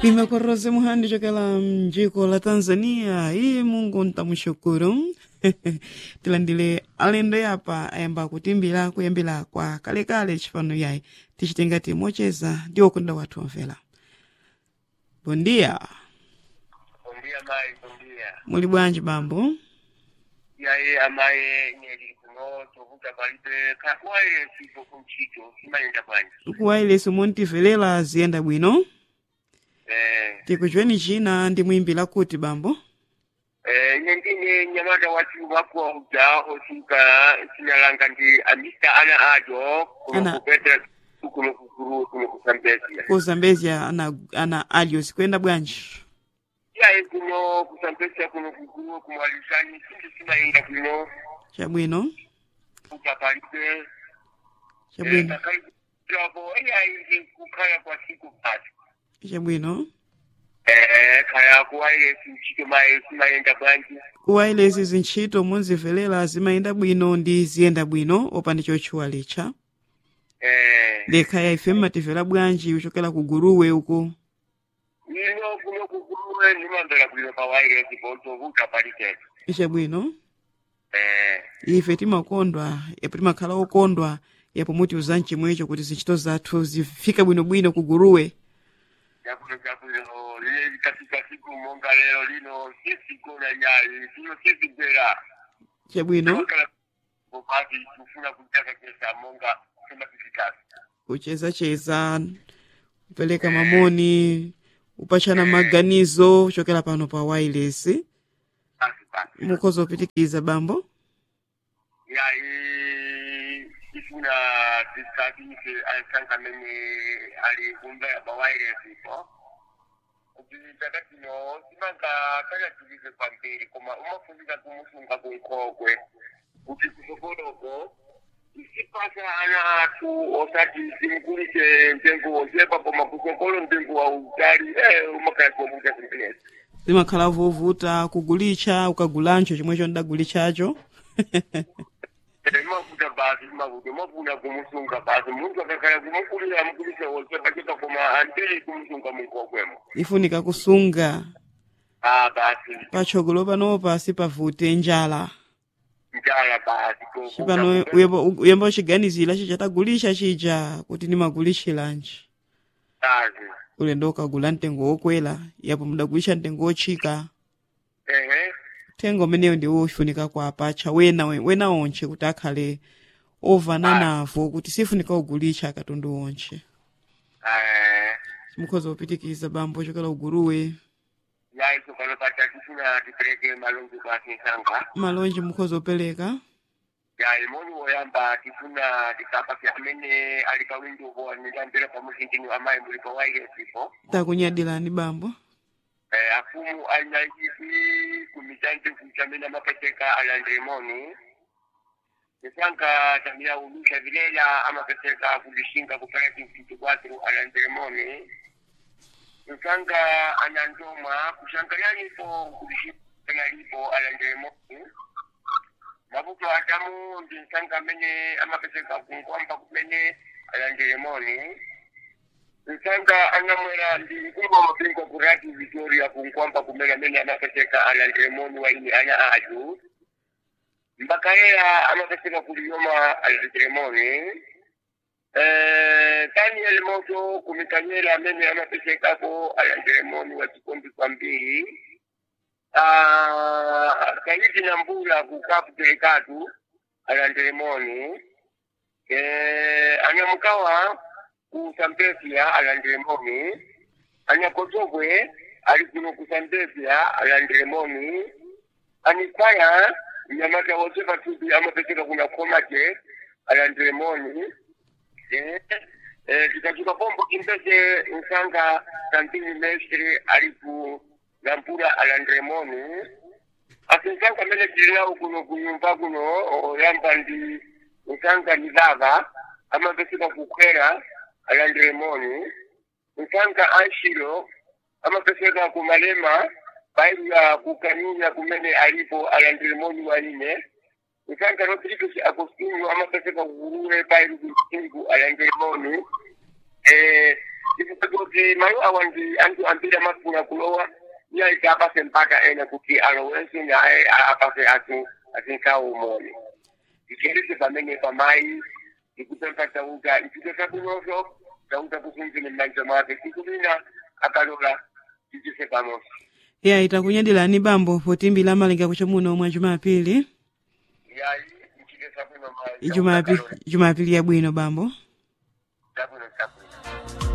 Nimekorose muhandi chokela mjiko la Tanzania iye Mungu ntamushukuru tilandile alendo yapa ayamba kutimbira kuyambira kwa kalekale chifano yayi tichitenga timocheza ndiwo kunda wathu wamvera bondia Bom dia, mãe, bom dia. muli bwanji bambo E aí, a mãe, nele, kuno, tovuta palibe, kakwaye, sipo kumchito, simayenda bwanji. kuwailesi muntivelela ziyenda bwino Eh, tikuchweni china ndimwimbira kuti bambo eh, ine ndine nyamata watu wako uja, osuka, sinalanga ndi amista ana ajo, kuno Ana- kupetra, kuno kukuru, kuno kusambezia. kuzambezia ana, ana alios kuyenda bwanji Yaye kuno kusambezia, kuno kukuru, kumwalisani, sindi simayenda kuno, chabwino kuta palibe, chabwino kakaibu, Jabo, yaye, kukaya kwa siku basi. chabwino Eh, kaya kuwaile sinchito maye simayenda bwanji kuwailesi zintchito munzivelela zimayenda bwino ndi ziyenda bwino opanda chotchuwa licha eh lekhaya ife mmativera bwanji kuchokera ku guruwe uko ino kuno kukuluwe nimambela kulino pawaile zipoto kuta palitetu chabwino eh ife timakondwa yapo timakhala okondwa yapo mutiuza mchimwecho kuti zintchito zathu zifika bwinobwino ku guruwe yakuno chakuno lile likafika siku monga lero lino sisikona nyali sino sisigwera chabwino bopati tufuna kutaka kesa monga sema kifikasi kuchezacheza kupereka mamoni kupachana maganizo kuchokera pano pa wireless basi basi mukhoza kupitikiza bambo yayi ifuna tisabise ansanga mene ali kumbea bawaile zipo kuti takatino simanga takatilize kwambiri koma umafundika kumusunga kunkokwe kuti kusokoloko isipasa ana athu osati simkulise mtengo osepa koma kusokolo mtengo wa utali eh umakhala kuomuta zimenezi zimakhala vovuta kugulicha ukagulancho chomwecho ndagulichacho mafuta basi mafuta mafuna kumusunga basi muntu akakhala kumukulira amukulisa osepa cheka koma antili kumusunga munkokwemo ifunika kusunga ah basi patsogolo panopa sipavute njala njala basi ko- cipano uyamba uyamba uchiganizira chichatagulitcha chija kuti nimagulitchiranji basi ulendo ukagula mtengo wokwera yapo mudagulitcha mtengo wotchika ehe mtengo umeneyo ndiwo ufunika kuapatcha wena wena onche kuti akhale ovana navo kuti sifunika kugulitcha katundu onche eh mukhoza kupitikiza bambo chokera uguruwe yayi sokalo pata tifuna tipereke malonji basi nsanga malonji mukhoza upereka yayi moni woyamba tifuna tikapasa amene ali kawinduko nilambira pamusintini amayi muli pawaile sipo takunyadilani bambo Eh, afumu anyaizi kumitante kuchamena mapeseka alandremoni nisanka tamia ulusha vilela amapeseka kulishinga kupeleka kimfitu kwatu alandremoni nisanka anandoma kushankalianipo kulishinga yalipo alandremoni mabuto atamu ndinsanga mene amapeseka kunkwamba kumene alandremoni nsanga anamwera ndi mkumba mapingo kurati victoria kunkwamba kumela mene amapeseka alandremoni waini ana aju mbakayera amapeseka kuliyoma alandremoni Eh, daniel moto kumikanyela amene amapesekako alandremoni wa chikombi kwambiri Ah, kaidi na mbula kukapu telekatu alandremoni eh, anyamukawa kusambezia alandremoni anyakotokwe ali kuno kusambezia alandremoni anisaya nyamata wose patupi amapeseka kuna komate alandremoni eh, eh, tikachuka pombo kimbeze nsanga kantini mestre ali ku lampura alandremoni asinsanga mene tilinawo kuno kunyumba kuno oyamba ndi nsanga ni baba amapeseka kukwera alandremoni nsanga anshilo amapeseka kumalema baila kukanyunya kumene alipo alandremoni waine nsanga rodrigues agostinho amapeseka kukulule baili kusingu alandremoni eh, kuti malo awa ndi anthu ambiri amafuna kulowa iye iti apase mpaka ena kuti alowenso naye apase athu atinkawo umoni ichilise pamene pamayi ikupempha chauta ichito chakunoso chauta kusunzile m'manja mwake sikulina akalola tichise pamodzi ya itakunyadilani bambo potimbila malinga kucha muno mwa jumapili yayi ichite chakuno mayi Jumapili, jumapili yabwino bambo chakuno chakuno